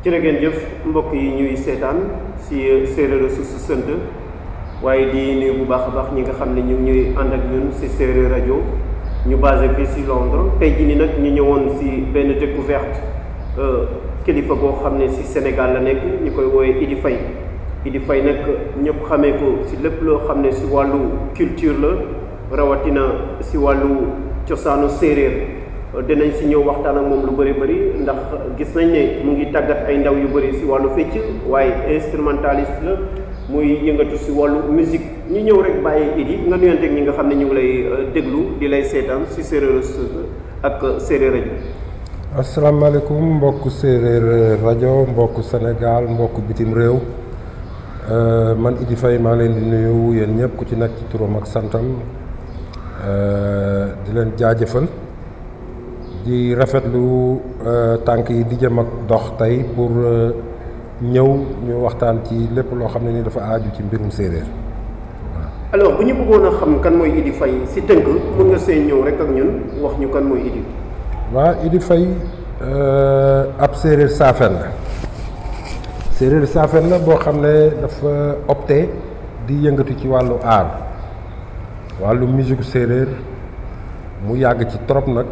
jërë ngeen jëf mbokk yi ñuy seetaan si séeréer su su sant waaye di nuyu bu baax a baax ñi nga xam ne ñu ngi ñuy ànd ak ñun si séeréer rajo ñu basé fii si Londres tey jii nii nag ñu ñëwoon si benn découverte kilifa boo xam ne si Sénégal la nekk ñu koy woowee Idy Faye Idy Faye nag ñëpp xamee ko si lépp loo xam ne si wàllu culture la rawatina si wàllu cosaanu séeréer dinañ si ñëw waxtaan ak moom lu bëri bëri ndax gis nañ ne mu ngi tàggat ay ndaw yu bëri si wàllu fecc waaye instrumentaliste la muy yëngatu si wàllu musique ñu ñëw rek bàyyi Idy nga nuyanteeg ñi nga xam ne ñu ngi lay déglu di lay seetaan si séeréer ak séeréer rajo. asalaamaaleykum mbokk séeréer rajo mbokk Sénégal mbokk bitim réew man Idy Faye maa leen di nuyu yéen ñëpp ku ci nekk ci turam ak santam di leen jaajëfal. di rafetlu tànk yi di jëm ak dox tey pour ñëw ñu waxtaan ci lépp loo xam ne ni dafa aaju ci mbirum séeréer waaw. alors bu ñu bëggoon a xam kan mooy Idy Faye si tënk mën nga see ñëw rek ak ñun wax ñu kan mooy Idy. waaw Idy Faye ab séeréer saafen la séeréer saafen la boo xam ne dafa opté di yëngatu ci wàllu aar wàllu musique séeréer mu yàgg ci trop nag.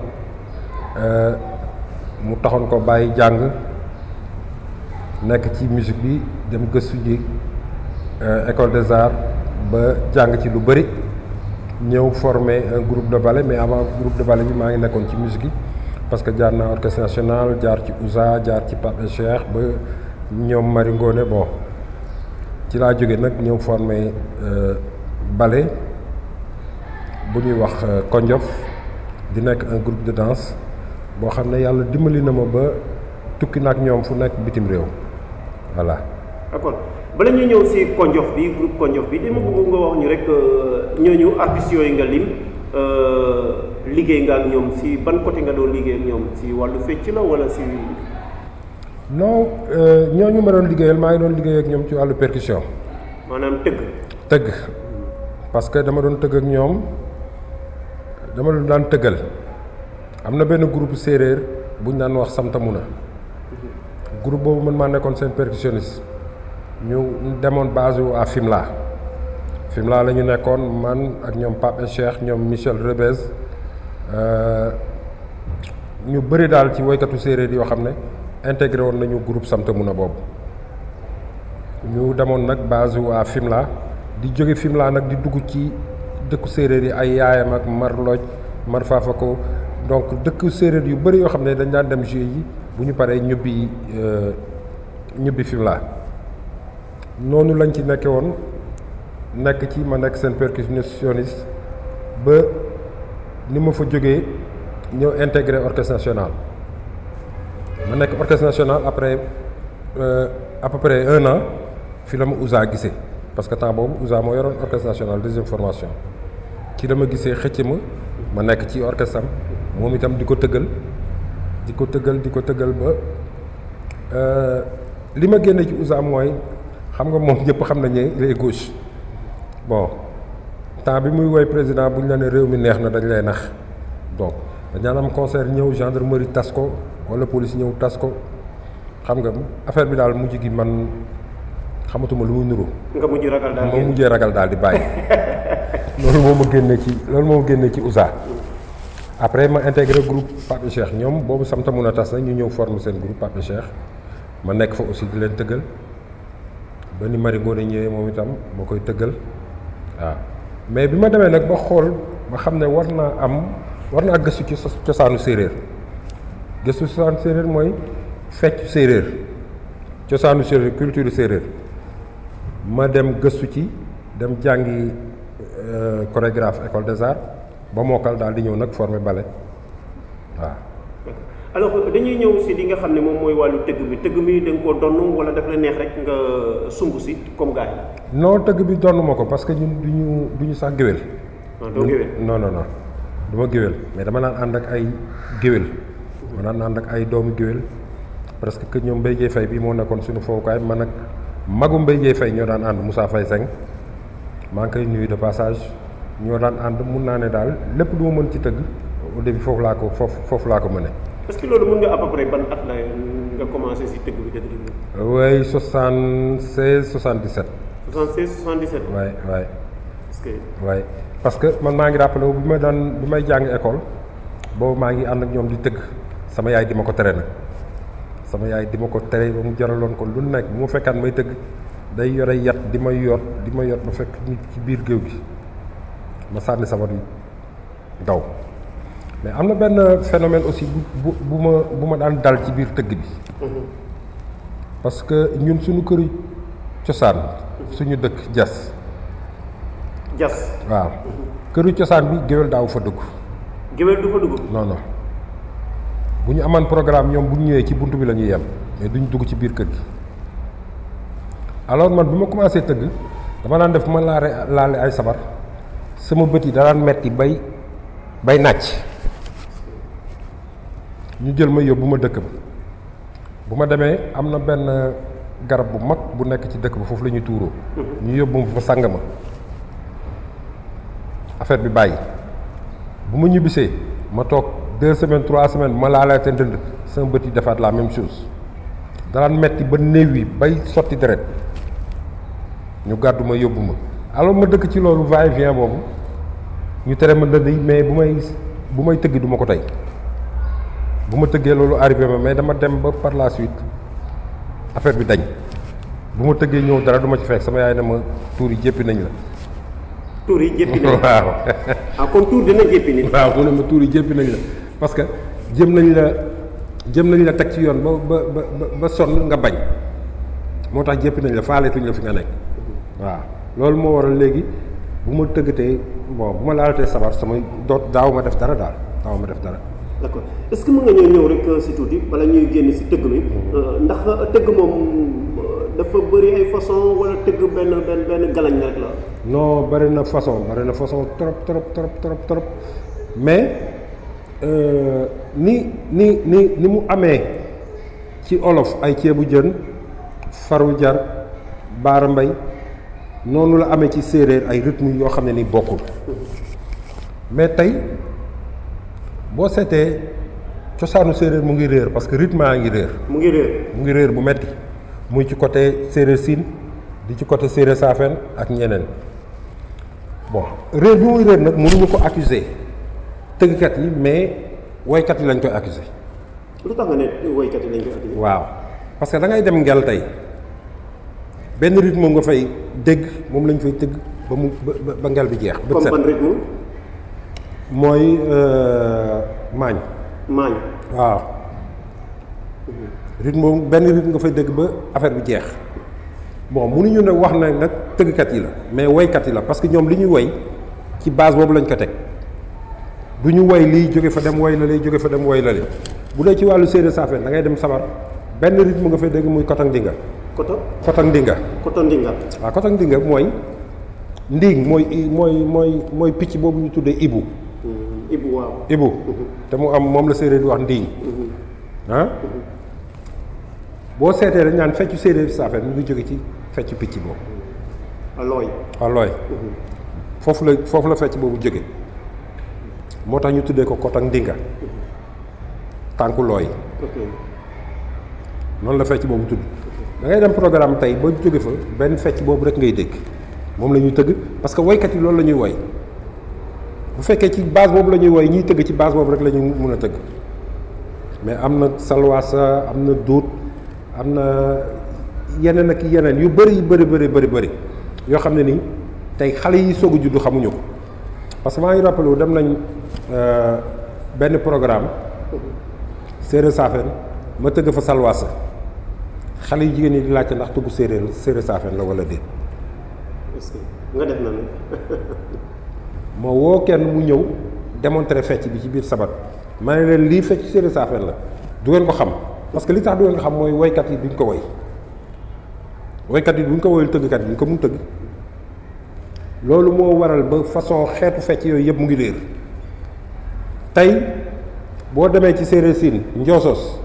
mu taxoon ko bàyyi jàng nekk ci musique bi dem gëstu ji école des arts ba jàng ci lu bëri ñëw former un groupe de ballet mais avant groupe de ballet bi maa ngi nekkoon ci musique yi parce que jaar naa orchestre national jaar ci ousa jaar ci Pape Cheikh ba ñoom Mari Ngoné bon ci laa jóge nag ñëw former ballet bu ñuy wax Konjof di nekk un groupe de danse boo xam ne yàlla dimbali na ma ba tukki na ak ñoom fu nekk bitim réew voilà. d'accord bala ñuy ñëw si Konjof bi groupe Konjof bi dama bëgg nga wax ñu rek ñooñu artistes yooyu nga lim liggéey nga ak ñoom si ban côté nga doon liggéey ak ñoom si wàllu fecc la wala si. non ñooñu ma doon liggéeyal maa ngi doon liggéey ak ñoom ci wàllu percussion. maanaam tëgg. tëgg parce que dama doon tëgg ak ñoom dama doon daan tëggal. am na benn groupe séeréer bu ñu daan wax Samtamuna groupe boobu man maa nekkoon seen percussionniste ñu demoon base wu à Fimela Fimela la ñu nekkoon man ak ñoom Pape Cheikh ñoom Michel Rebez ñu bëri daal ci woykatu séeréer yoo xam ne intégré woon nañu groupe Samtamuna boobu ñu demoon nag base wu à Fimela di jóge Fimela nag di dugg ci dëkku séeréer yi ay yaayam ak Marloj Mar Fafako donc dëkk séeréer yu bëri yoo xam ne dañ daan dem jouer yi bu ñu paree ñubbi ñubbi Fimela noonu lañ ci nekke woon nekk ci ma nekk seen percussionniste ba ni ma fa jógee ñëw intégré orchestre national ma nekk orchestre national après à peu près un an fi la ma Ousa gisee parce que temps boobu Ousa moo yoroon orchestre national deuxième formation ci la ma gisee xëcc ma ma nekk ci orchestre am moom itam di ko tëggal di ko tëggal di ko tëggal ba li ma génne ci Ousa mooy xam nga moom ñëpp xam nañ ne il est gauche bon temps bi muy woy président bu ñu la ne réew mi neex na dañ lay nax donc dañaan am concert ñëw gendarmerie tas ko wala police ñëw tas ko xam nga affaire bi daal mujj gi man xamatuma lu muy nuru. nga mujj ragal daal ma mujjee ragal daal di bàyyi. loolu moo ma génne ci loolu moo ma génne ci Ousa. après ma intégré groupe Pape Cheikh ñoom boobu samta mun a tas na ñu ñëw former seen groupe Pape Cheikh ma nekk fa aussi di leen tëggal ba ni Mari Ngoné ñëwee moom itam moo koy tëggal waaw mais bi ma demee nag ba xool ba xam ne war naa am war naa gëstu ci cosaanu séeréer gëstu cosaanu séeréer mooy fecc séeréer cosaanu séeréer culture séeréer ma dem gëstu ci dem jàngi chorégraphe école des arts ba mokkal daal di ñëw nag former ballet waaw. alors dañuy ñëw si li nga xam ne moom mooy wàllu tëgg bi tëgg mi da nga koo donn wala daf la neex rek nga sumb si comme gars yi. non tëgg bi donn ma ko parce que ñun du ñu du ñu sax géwél. non doo géwél non non non du ma géwél mais dama naan ànd ak ay géwél. ma naan ànd ak ay doomu géwél presque que ñoom Mbaye Dieye Faye bii moo nekkoon suñu fowukaay man ak magu Mbaye Dieye Faye ñoo daan ànd Moussa Faye Seng maa ngi koy nuyu de passage. ñoo daan ànd mun naa ne daal lépp lu ma mën ci tëgg au début foofu laa ko foofu foofu laa ko mëne est-ce que loolu mën nga à peu près ban at la nga commencé si tëgg bi dëgg dëgg. way 76 77 76 77. waay waay parce que waay parce que man maa ngi rappelé wu bi ma daan bi may jàng école boobu maa ngi ànd ak ñoom di tëgg sama yaay di ma ko tere nag sama yaay di ma ko tere ba mu jaraloon ko lu nekk bu ma fekkaan may tëgg day yore yat di ma yor di ma yor ba fekk nit ci biir géew gi ma sànni sabar yi daw mais am na benn phénomène aussi bu bu bu ma bu ma daan dal ci biir tëgg bi parce que ñun suñu këru cosaan suñu dëkk jas jas waaw këru cosaan bi géwél daaw fa dugg géwél du fa dugg. non non bu ñu amaan programme ñoom bu ñu ñëwee ci bunt bi la ñuy yem mais duñ dugg ci biir kër gi alors man bi ma commencé tëgg dama daan def ma laare laale ay sabar sama bët yi da daan metti bay bay nàcc ñu jël ma yóbbu ma dëkk ba bu ma demee am na benn garab bu mag bu nekk ci dëkk ba foofu la ñuy tuuroo ñu yóbbu ma fa sang ma affaire bi bàyyi bu ma ñibbisee ma toog deux semaines trois semaines ma laalaate ndënd sama bët yi defaat la même chose daan metti ba néew yi bay sotti deret ñu gàddu ma yóbbu ma alors ma dëkk ci loolu va et vient boobu ñu tere ma ndënd yi mais bu may bu may tëgg du ma ko tey bu ma tëggee loolu arrivé ma mais dama dem ba par la suite affaire bi dañ bu ma tëggee ñëw dara du ma ci fekk sama yaay ne ma tuur yi jéppi nañ la tuur yi jéppi nañ. waaw ah kon tuur dina jéppi nit. waaw mu ne ma tuur yi jéppi nañ la parce que jëm nañ la jëm nañ la teg ci yoon ba ba ba ba sonn nga bañ moo tax jéppi nañ la faaleetuñ la fi nga nekk waaw loolu moo waral léegi bu ma tëggatee bon bu ma laalatee sabar sama doot daaw ma def dara daal daaw ma def dara d'accord est-ce que mën nga ñëw ñëw rek si tuuti bala ñuy génn si tëgg mi ndax tëgg moom dafa bëri ay façon wala tëgg benn benn benn galañ rek la. non bari na façon bari na façon trop trop trop trop trop mais euh, ni ni ni ni mu amee ci olof ay ceebu jën faru jar baara mbay noonu la amee ci séeréer ay rythme yoo xam ne ni bokkul mais tey boo seetee cosaanu séeréer mu ngi réer parce que rythme a ngi réer mu ngi réer. mu ngi réer bu metti muy ci côté séeréer siin di ci côté séeréer saafeen ak ñeneen bon réer bi muy réer nag mënuñu ko accuser tëggkat yi mais woykat yi lañ koy accuser lu tax nga ne woykat yi lañ koy accuser. waaw parce que da ngay dem ngel tey benn rythme moom nga fay dégg moom lañ fay tëgg ba mu ba ba ngel bi jeex. bët comme set ban rythme mooy euh, maañ. maañ. waaw rythme moom benn rythme nga fay dégg ba affaire bi jeex bon mënuñu ne wax na nag tëggkat yi la mais woykat yi la parce que ñoom li ñuy woy ci base boobu lañ ko teg du ñu woy lii jóge fa dem woy la lii jóge fa dem woy la li bu dee ci wàllu séeréer saafeen da ngay dem sabar benn rythme nga fay dégg muy kotang dinga koto kotang dinga koto ndinga. waaw kotang dinga mooy ndiing mooy mooy mooy mooy picc boobu ñu tuddee ibu Ibu waaw. ibu te mu am moom la séeréer di wax ndiing ah boo seetee dañ naan feccu séeréer saafeen mu ngi jóge ci feccu picc boobu alooy. alooy foofu la foofu la fecc boobu jóge moo tax ñu tuddee ko kotang ndinga tànku looy ok noonu la fecc boobu tudd da ngay dem programme tey ba jóge fa benn fecc boobu rek ngay dégg moom la ñuy tëgg parce que woykat yi loolu la ñuy woy bu fekkee ci base boobu la ñuy woy ñiy tëgg ci base boobu rek la ñu mun a tëgg mais am na salwaasa am na duut am na yeneen ak yeneen yu bëri yu bëri bëri bëri bëri yoo xam ne nii tey xale yi soog a juddu xamuñu ko parce que maa ngi rappelé wu dem nañ euh, benn programme séeréer saafeen ma tëgg fa salwaasa xale yu jigéen ñi di laajte ndax tugg séeréer séeréer saafeen la wala déet est-ce que nga def na ne. ma woo kenn mu ñëw démontrer fecc bi ci biir sabat ma ne leen lii fecc séeréer saafeen la du ngeen ko xam parce que li tax du ngeen ko xam mooy woykat yi duñ ko woy woykat yi duñ ko woyul tëggkat yi duñ ko mun tëgg loolu moo waral ba façon xeetu fecc yooyu yëpp mu ngi réer tey boo demee ci séeréer siin njoosos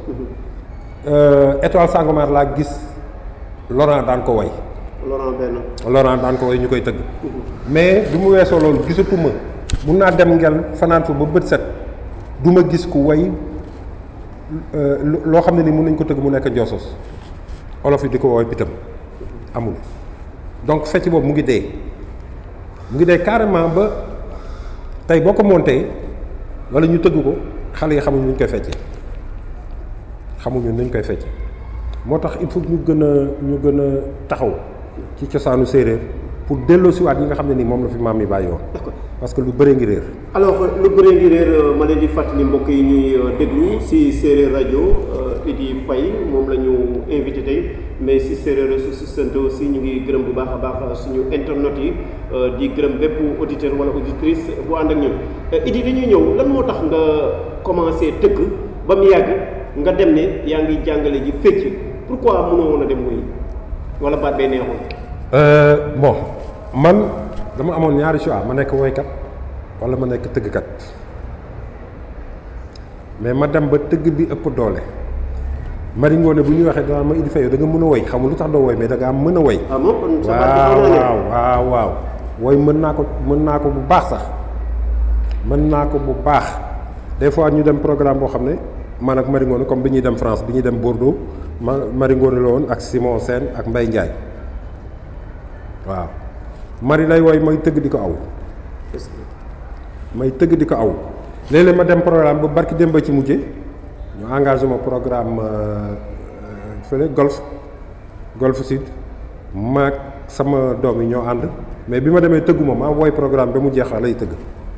étoile Sangomar laa gis Laurent daan ko woy Laurent benn. Laurent daan ko woy ñu koy tëgg mais bi mu weesoo loolu gisatuma mun naa dem ngel fanaan fa ba bët set du ma gis ku woy loo xam ne ni mën nañ ko tëgg mu nekk njoosos olof yi di ko woowee pitam amul donc fecc boobu mu ngi dee mu ngi dee carrément ba tey boo ko monté wala ñu tëgg ko xale yi xamuñu nuñ koy feccee xamuñu nuñ koy feccee moo tax il faut ñu gën a ñu gën a taxaw ci cosaanu séeréer pour delloosiwaat yi nga xam ne ni moom la fi maam yi bàyyi woon parce que lu bëree ngi réer. alors lu bëree ngi réer ma leen di fàttali mbokk yi ñuy déglu si séeréer rajo Idi Faye moom la ñu invité tey mais si séeréer su sant aussi ñu ngi gërëm bu baax a baax suñu internet yi di gërëm bépp auditeur wala auditrice bu ànd ak ñun Idi dañuy ñëw lan moo tax nga commencé tëgg ba mu yàgg nga dem ne yaa ngi jàngale ji fecc pourquoi mënoo woon a dem muy wala baat bee neexoon. bon man. dama amoon ñaari choix ma nekk woykat wala ma nekk tëggkat mais ma dem ba tëgg bi ëpp doole mari ngoone bu ñuy waxee danaa ma Idi Faye da nga mën a woy xamul lu tax doo woy mais da ngaa mën a woy waaw waaw waaw waaw woy mën naa ko mën naa ko bu baax sax mën naa ko bu baax des fois ñu dem programme boo xam ne man ak mari ngoone comme bi ñuy dem France bi ñuy dem Bordeaux ma mari ngoone la woon ak Simon Sène ak Mbaye Ndiaye waaw mari lay woy may tëgg di ko aw may tëgg di ko aw léeg-léeg ma dem programme ba barki dem ba ci mujje ñu engagé ma programme fële golf golf sud maag sama doom yi ñoo ànd mais bi ma demee tëggu ma maa woy programme ba mu jeex lay tëgg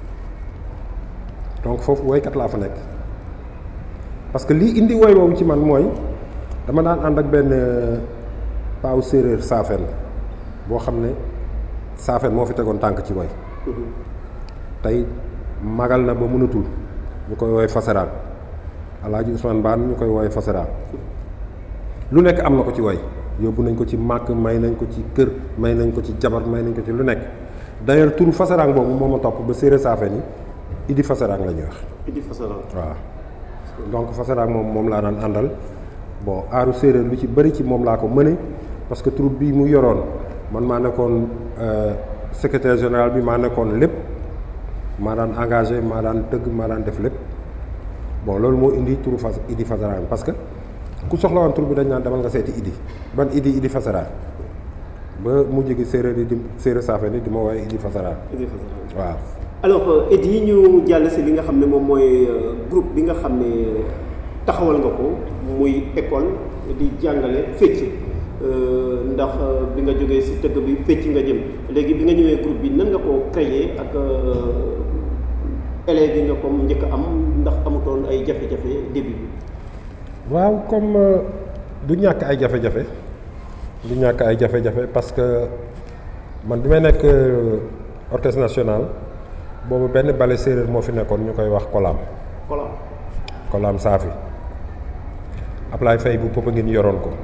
donc foofu woykat laa fa nekk parce que lii indi woy boobu ci man mooy dama daan ànd ak benn paaw séeréer saafeen boo xam ne saafeen moo fi tegoon tànk ci woy tey magal na ba mënatul ñu koy woy fasaraan alaaji Ousmane Baan ñu koy woy fasaraan lu nekk am na ko ci woy yóbbu nañ ko ci màkk may nañ ko ci kër may nañ ko ci jabar may nañ ko ci lu nekk d'ailleurs turu fasaraan boobu moo ma topp ba séeréer saafeen yi idi fasaraan la ñuy wax idi fasaraan waaw donc fasaraan moom moom laa daan àndal bon aaru séeréer lu ci bëri ci moom laa ko mëne parce que troupe bi mu yoroon man maa nekkoon secrétaire général bi maa nekkoon lépp maa daan engagé maa daan tëgg maa daan def lépp bon loolu moo indi turu fas idi fasaraan parce que ku soxla woon tur bi dañ naan demal nga seeti idi ban idi idi fasaraan ba mujj gi séeréer yi di séeréer saafeen yi di ma woowee idi fasaraan idi fasaraan waaw alors Idi ñu jàll si li nga xam ne moom mooy groupe bi nga xam ne taxawal nga ko muy école di jàngale fecc ndax bi nga jógee si tëgg bi fecc nga jëm léegi bi nga ñëwee groupe bi nan nga ko créer ak élèves yi nga comme njëkk am ndax amutoon ay jafe-jafe début bi waaw comme du ñàkk ay jafe-jafe du ñàkk ay jafe-jafe parce que man bi may nekk orchestre national boobu benn bale séeréer moo fi nekkoon ñu koy wax kolaam kolaam kolaam saafi Ablaye Faye bu pëpp ngeen yoroon ko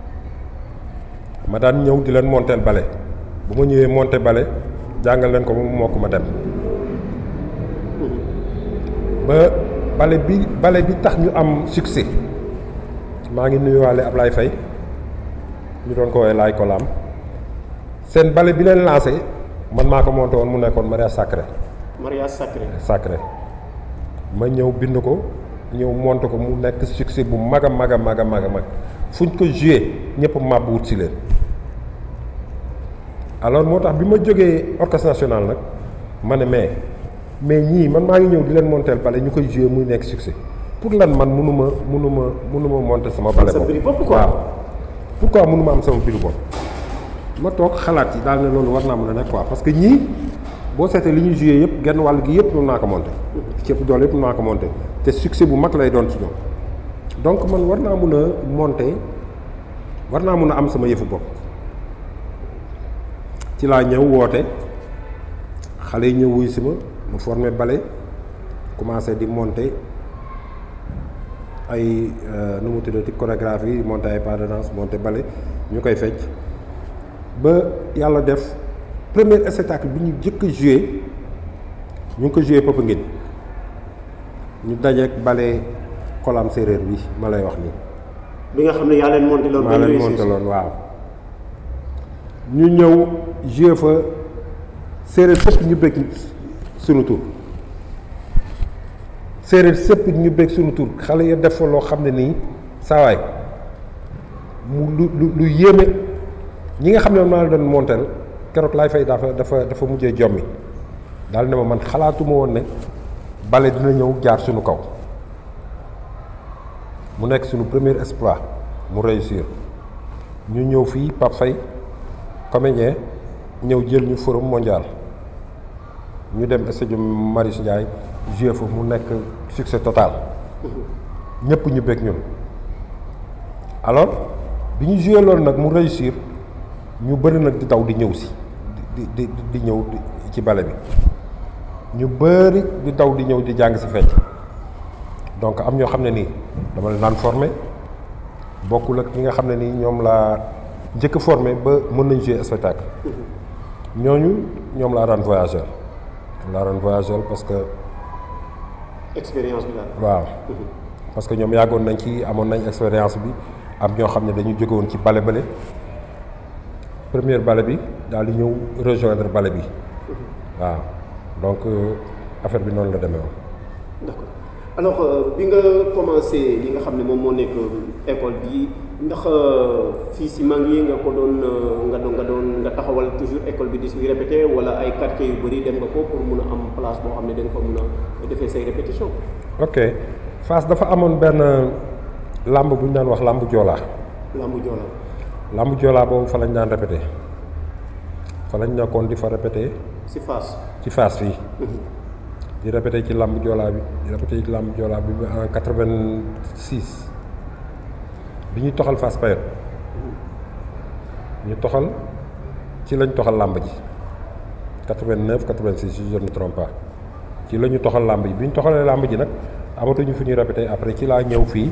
ma daan ñëw di leen monteel bale bu ma ñëwee monté bale jàngal leen ko ba mu mokk ma dem ba bale bi bale bi tax ñu am succès maa ngi nuyuwaale Ablaye Faye ñu doon ko woowee laay kolaam seen bale bi leen lancé man maa ko monté woon mu nekkoon mariage sacré mariage sacré sacré ma ñëw bind ko ñëw monté ko mu nekk succès bu mag a mag a mag a mag a mag fu ñu ko joué ñëpp màbb wut si leen alors moo tax bi ma jógee orchestre national nag ma ne mais mais ñii man maa ngi ñëw di leen monteel bale ñu koy joué muy nekk succès pour lan man mënu ma mënu ma mënu ma monté sama bale sa biir bopp bopp quoi. waaw pourquoi mënu ma am sama biir bopp ma toog xalaat yi daal ne loolu war naa mën a nekk quoi parce que ñii boo seetee li ñuy joué yëpp genn wàll gi yëpp mën naa ko monté ci ëpp doole yëpp mën naa ko monté te succès bu mag lay doon ci ñoom donc man war naa mun a monté war naa mun a am sama yëfu bopp ci laa ñëw woote xale yi ñëw wuy si ma mu formé bale commencé di monté ay nu mu tuddati chorégraphie monté ay pas de danse monté bale ñu koy fecc ba yàlla def premier spectacle bi ñu jëkk a joué ñu ngi ko joué Popenguine ñu dajeek bale kolam séeréer bi ma lay wax nii bi nga xam ne yaa leen monté loolu maa leen monté loon waaw ñu ñëw joué fa séeréer sëpp ñu bëgg sunu tur séeréer sëpp ñu bég suñu tur xale ya def fa loo xam ne nii saawaay mu lu lu lu yéeme ñi nga xam ne maa la doon monteel keroog laay fay dafa dafa dafa mujjee jommi daal ne ma man xalaatuma woon ne bale dina ñëw jaar suñu kaw mu nekk suñu premier exploit mu réussir ñu ñëw fii Pape Faye comédien ñëw jël ñu forum mondial ñu dem stade Marius Ndiaye joué fa mu nekk succès total ñëpp ñu bëgg ñun alors bi ñu joué loolu nag mu réussir ñu bëri nag di daw di ñëw si di di di ñëw ci bale bi ñu bëri di daw di ñëw di jàng si fecc donc am ñoo xam ne nii dama leen daan formé bokkul ak ñi nga xam ne nii ñoom laa njëkk formé ba mën nañ jouer spectacle ñooñu ñoom laa daan voyageur laa daan voyageur parce que expérience bi daal. waaw parce que ñoom yàggoon nañ ci amoon nañ expérience bi am ñoo xam ne dañu jóge woon ci bale bale première bale bi daal di ñëw rejoindre bale bi waaw donc affaire bi noonu la demee woon. d'accord alors bi nga commencé li nga xam ne moom moo nekk école bi ndax fii si mag yi nga ko doon nga doon nga doon nga taxawal toujours école bi di si répété wala ay quartiers yu bëri dem nga ko pour mun a am place boo xam ne da nga fa mun a defee say répétition ok Fass dafa amoon benn làmb bu ñu daan wax làmb joolaa lambu joola làmb joolaa boobu fa lañ daan répété fa lañ nekkoon di fa répété si Fass ci Fass fii di répété ci làmb joolaa bi di répété ci làmb joolaa bi ba en quatre-vingt-six bi ñuy toxal Fass Payotte ñu toxal ci lañ toxal làmb ji quatre-vingt-neuf quatre-vingt-six si je ne me trompe pas ci la ñu toxal làmb ji bi ñu toxalee làmb ji nag amatuñu fu ñuy répété après ci laa ñëw fii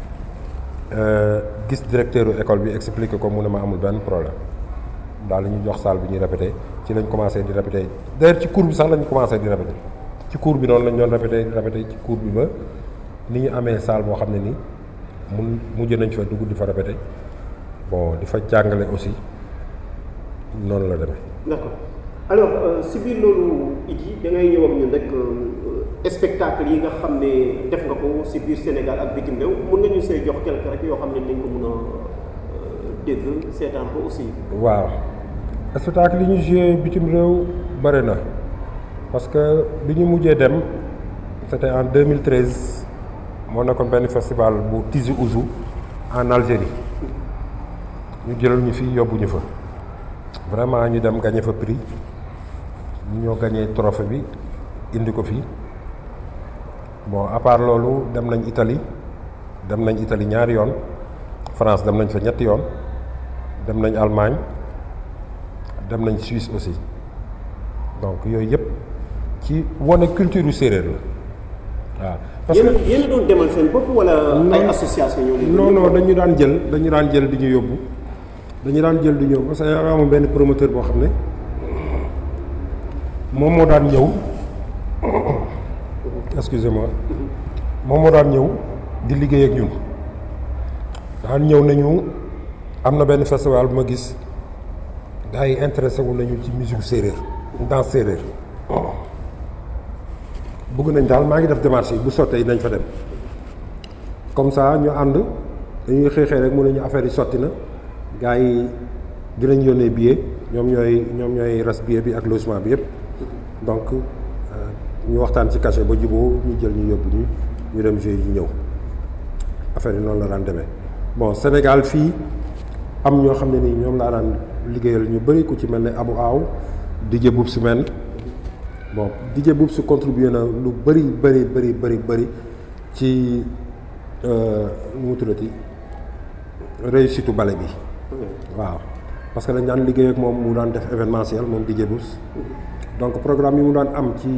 gis directeur école bi expliqué ko mu ne ma amul benn problème daal ñu jox salle bi ñuy répété ci lañ commencé di répété d'ailleurs ci cours bi sax lañ commencé di répété ci cours bi noonu lañ doon répété répété ci cours bi ba ni ñu amee salle boo xam ne nii mun mujj nañ fa dugg di fa répété bon di fa jàngale aussi noonu la demee. d'accord alors si biir loolu Idy da ngay ñëw ak ñun rek spectacle yi nga xam ne def nga ko si biir Sénégal ak bitim réew mun nga ñu see jox quelque rek yoo xam ne dañ ko mun a dégg seetaan ko aussi. waaw spectacle yi ñu joué bitim réew bëri na parce que bi ñu mujjee dem c'était en 2013 moo nekkoon benn festival bu Tizi Ouzou en Algérie ñu jëlal ñu fii yóbbu ñu fa vraiment ñu dem gagné fa prix ñu ñoo gagné trophée bi indi ko fii bon à part loolu dem nañ Italie dem nañ Italie ñaari yoon France dem nañ fa ñetti yoon dem nañ Allemagne dem nañ Suisse aussi donc yooyu yëpp ci wane culture séeréer la waaw. parce que yéen yéen a doon demal seen bopp wala ay association ñoo leen non non dañu daan jël dañu daan jël di ñu yóbbu dañu daan jël di ñu yóbbu parce que yaa amoon benn promoteur boo xam ne moom moo daan ñëw excusez-moi moom moo daan ñëw di liggéey ak ñun daan ñëw nañu am na benn festival bu ma gis gars yi intéressé wu nañu ci musique séeréer danse séeréer bëgg nañ daal maa ngi def démarche yi bu sottee yi nañ fa dem comme ça ñu ànd dañuy xëy xëy rek mu ne ñu affaire yi sotti na gars yi dinañ yónnee billet ñoom ñooy ñoom ñooy res billet bi ak logement bi yëpp donc ñu waxtaan ci cachet ba juboo ñu jël ñu yóbbu ñu ñu dem jouer yi ñëw affaire yi noonu la daan demee bon Sénégal fii am ñoo xam ne nii ñoom laa daan liggéeyal ñu bëri ku ci mel ne Abou Aw DJ Boub Semaine bon DJ Boub su contribué na lu bëri bëri bëri bëri bëri ci nu mu tuddati réussite bale bi waaw parce que dañ daan liggéey ak moom mu daan def événementiel moom DJ Boub donc programme yi mu daan am ci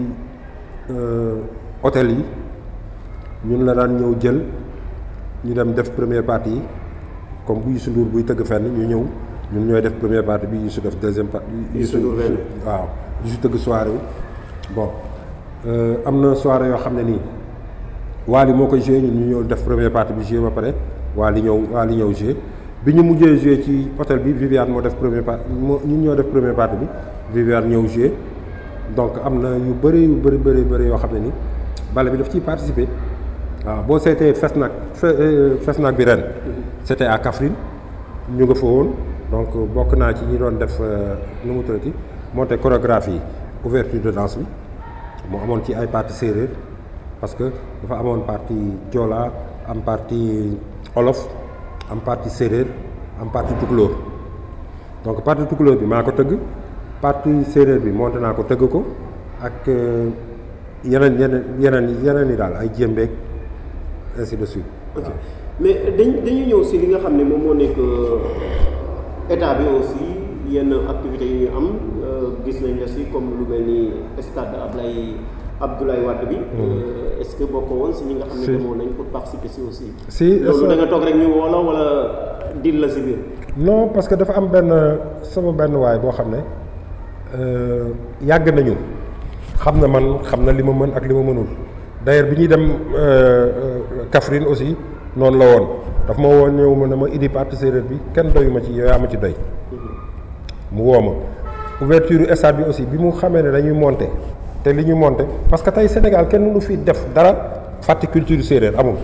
hôtel yi ñun la daan ñëw jël ñu dem def première partie yi comme bu Youssou Ndour buy tëgg fenn ñu ñëw ñun ñooy def première partie bi Youssou def deuxième partie Youssou Ndour ren. waaw Youssou tëgg soirée yi bon am na soirée yoo xam ne nii Wally moo koy joué ñun ñu ñëw def première partie bi joué ba pare Wally ñëw Wally ñëw joué bi ñu mujjee joué ci hôtel bi Viviane moo def première partie moo ñun ñoo def première partie bi Viviane ñëw joué donc am na yu bëri yu bëri bëri bëri yoo xam ne ni bale bi daf ciy participer waaw boo seetee Fesnac Fesnac bi ren c'était à Kaffrine ñu nga fa woon donc bokk naa ci ñi doon def nu mu tuddati monté chorégraphie ouverture de danse bi mu amoon ci ay partie séeréer parce que dafa amoon partie joola am partie olof am partie séeréer am partie tukulóor donc partie tukulóor bi maa ko tëgg partie séeréer bi monté naa ko tëgg ko ak yeneen yeneen yeneen yeneen yi daal ay jéembeeg ainsi de suite. ok mais dañ dañuy ñëw si li nga xam ne moom moo nekk état bi aussi yenn activités yi ñu am gis nañ la si comme lu mel ni stade Ablaye Abdoulaye Wade bi. est-ce que bokk woon si ñi nga xam ne demoon nañ pour participer si aussi. si loolu da nga toog rek ñu woo la wala dil la si biir. non parce que dafa am benn sama benn waay boo xam ne yàgg nañu xam na man xam na li ma mën ak li ma mënul d'ailleurs bi ñuy dem Kaffrine aussi noonu la woon daf ma woo ñëw ma ne ma idi partie séeréer bi kenn doyu ma ci yow yaa ma ci doy mu woo ma ouverture stade bi aussi bi mu xamee ne dañuy monter te li ñu monter parce que tey Sénégal kenn mënu fi def dara fàtte culture séeréer amul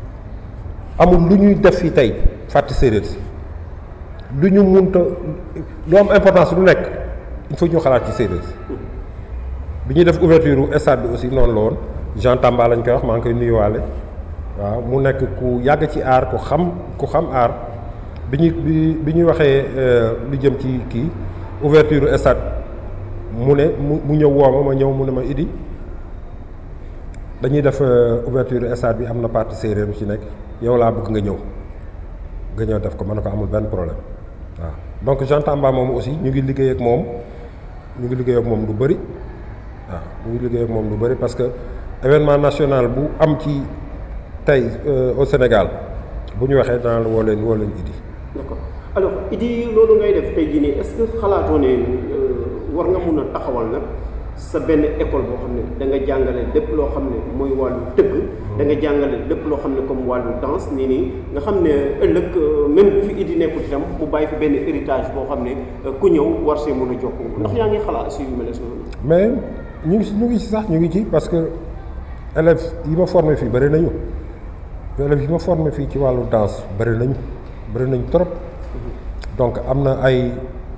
amul lu ñuy def fii tey fàtte séeréer si lu ñu munta lu am importance lu nekk il faut ñu xalaat ci séeréer si bi ñuy def ouverture stade bi aussi noonu la woon Jean Tamba lañ koy wax maa ngi koy nuyuwaale waaw mu nekk ku yàgg ci aar ku xam ku xam aar bi ñu bi bi ñuy waxee lu jëm ci kii ouverture stade mu ne mu mu ñëw woo ma ma ñëw mu ne ma idi dañuy def ouverture stade bi am na partie séeréer bu ci nekk yow laa bëgg nga ñëw nga ñëw def ko mën na ko amul benn problème waaw donc Jean Tamba moom aussi ñu ngi liggéey ak moom ñu ngi liggéey ak moom lu bëri waaw ñu ngi liggéey ak moom lu bëri parce que événement national bu am ci tey au Sénégal bu ñu waxee dana la woo leen woo leen Idi. d'accord alors Idi loolu ngay def tey jii nii est-ce que xalaatoo ne war nga mun a taxawal nag sa benn école boo xam ne da nga jàngale lépp loo xam ne mooy wàllu tëgg. da nga jàngale lépp loo xam ne comme wàllu danse nii nii nga xam ne ëllëg même bu fi Idi nekkul itam mu bàyyi fi benn héritage boo xam ne ku ñëw war see mën a jokk ndax yaa ngi xalaat si yu mel noonu. mais ñu ngi si ñu ngi si sax ñu ngi ci parce que élèves yi ma formé fii bëri nañu élèves yi ma formé fii ci wàllu danse bëri nañu bëri nañu trop donc am na ay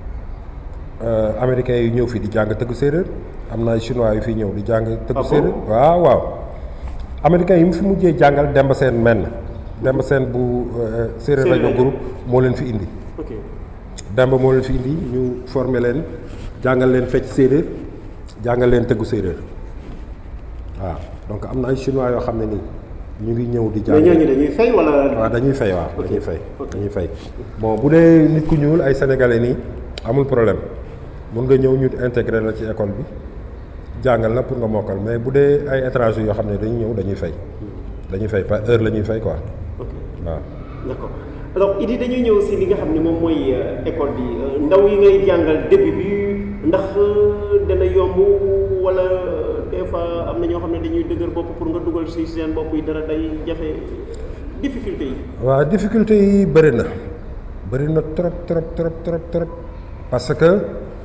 américains yu ñëw fii di jàng tëgg séeréer am na ay chinois yu fi ñëw di jàng tëgg séeréer waaw waaw américains yi mu fi mujjee jàngal Demba Seen menn Demba Seen bu séeréer rajo groupe moo leen fi indi Demba moo leen fi indi ñu formé leen jàngal leen fecc séeréer jàngal leen tëggu séeréer waaw donc am na ay chinois yoo xam ne nii ñu ngi ñëw di jàng mais ñooñu dañuy fay wala. waaw dañuy fay waaw dañuy fay dañuy fay bon bu dee nit ku ñuul ay sénégalais nii amul problème mun nga ñëw ñu intégré la ci école bi jàngal la pour nga mokkal mais bu dee ay étrangers yoo xam ne dañuy ñëw dañuy fay dañuy fay par heure la ñuy fay quoi ok waaw. d'accord alors Idi dañuy ñëw si li nga xam ne moom mooy école bi ndaw yi ngay jàngal début bi ndax dana yomb wala des fois am na ñoo xam ne dañuy dëgër bopp pour nga dugal si seen bopp yi dara day jafe difficulté yi. waaw difficulté yi bëri na bëri na trop trop trop trop trop parce que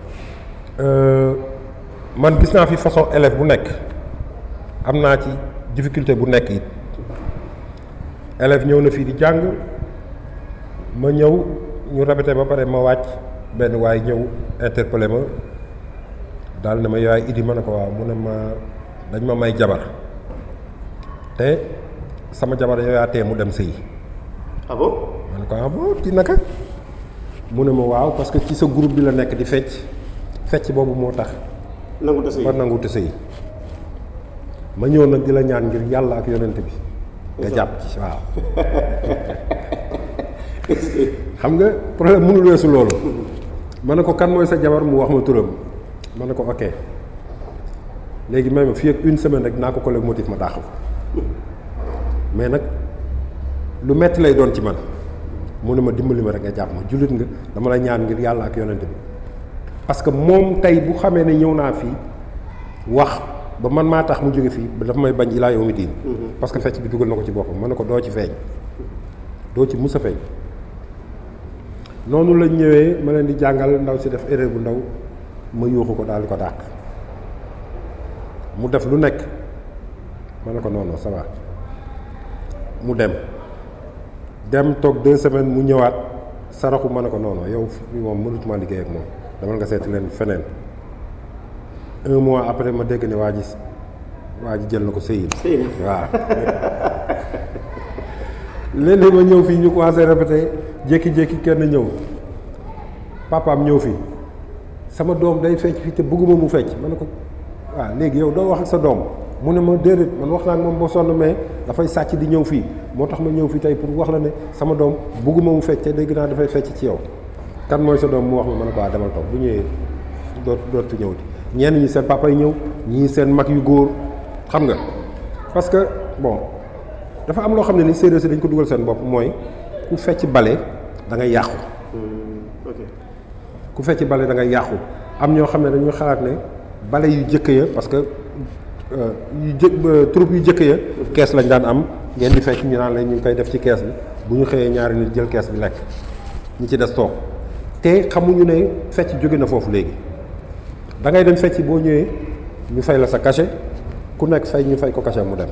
man gis naa fi façon élève bu nekk am naa ci difficulté bu nekk it élève ñëw na fii di jàng ma ñëw ñu répété ba pare ma wàcc benn waay ñëw interpellé ma daal ne ma yaay Idi ma ne ko waaw mu ne ma dañ ma may jabar te sama jabar yow yaa tee mu dem sëyi ah bon. ma ne ko ah bon ci naka mu ne ma waaw parce que ci sa groupe bi la nekk di fecc fecc boobu moo tax nangu tase yi war nangu te sëyi ma ñëw nag di la ñaan ngir yàlla ak yonent bi nga jàpp ci waaw xam nga problème mënul weesu loolu ma ne ko kan mooy sa jabar mu wax ma turam ma ne ko ok léegi may ma fii ak une semaine rek naa ko collègue motif ma dàq ko mais nag lu metti lay doon ci man mu ne ma dimbali ma rek nga jàpp ma jullit nga dama la ñaan ngir yàlla ak yonent bi parce que moom tey bu xamee ne ñëw naa fii wax ba man maa tax mu jóge fii dafa may bañ ilaa yawmi diin parce que fecc bi dugal na ko ci boppam ma ne ko doo ci feeñ doo ci mus a feeñ noonu lañ ñëwee ma leen di jàngal ndaw si def erreur bu ndaw ma yuuxu ko daal di ko dàq mu def lu nekk ma ne ko non non ça va mu dem dem toog deux semaines mu ñëwaat saraxu ma ne ko non non yow fii moom mënutuma liggéey ak moom demal nga seeti leen feneen un mois après ma dégg ne waa ji waa ji jël na ko sëyi sëy na waaw léeg-léeg ma ñëw fii ñu commencé répété jékki-jékki kenn ñëw papaam ñëw fii sama doom day fecc fii te bëgguma mu fecc ma ne ko waaw léegi yow doo wax ak sa doom mu ne ma déedéet man wax naa ak moom boo sonn mais dafay sàcc di ñëw fii moo tax ma ñëw fii tey pour wax la ne sama doom bëgguma mu fecc te dégg naa dafay fecc ci yow kan mooy sa doom mu wax ma ma ne ko waa demal toog bu ñëwee doot dootu ñëwti ñenn ñi seen papa yi ñëw ñii seen mag yu góor xam nga parce que bon dafa am loo xam ne ni séeréer si dañ ko dugal seen bopp mooy ku fecc bale da ngay yàqu ok ku fecc bale da ngay yàqu am ñoo xam ne dañuy xalaat ne bale yu jëkk ya parce que euh, yu jë troupe yu jëkk ya kees lañ daan am ngeen di fecc ñu naan la ñu ngi koy def ci kees bi bu ñu xëyee ñaari nit jël kees bi lekk ñi ci des toog te xamuñu ne fecc jóge na foofu léegi da ngay dem fecc boo ñëwee ñu fay la sa cachet ku nekk fay ñu fay ko cachet mu dem